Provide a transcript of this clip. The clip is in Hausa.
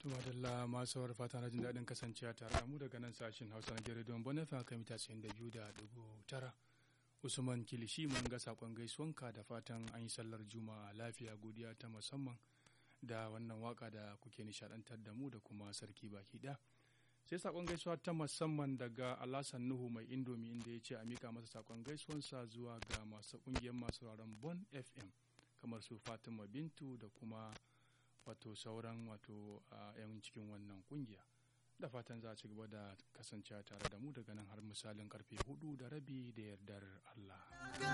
Tumadalla masu sauraro fata na jin daɗin kasancewa tare da mu daga nan sashen Hausa na Gere Don Bonefa kan mita 92.9. Usman Kilishi mun ga sakon gaisuwanka da fatan an yi sallar Juma'a lafiya godiya ta musamman da wannan waka da kuke nishadantar da mu da kuma sarki baki ɗaya. Sai sakon gaisuwa ta musamman daga Alasan Nuhu mai Indomi inda ya ce a mika masa sakon gaisuwansa zuwa ga masu ƙungiyar masu sauraron Bon FM kamar su Fatima Bintu da kuma wato sauran wato yan cikin wannan kungiya da fatan za a ci gaba da kasancewa tare da mu daga nan har misalin karfe hudu da rabi da yardar Allah.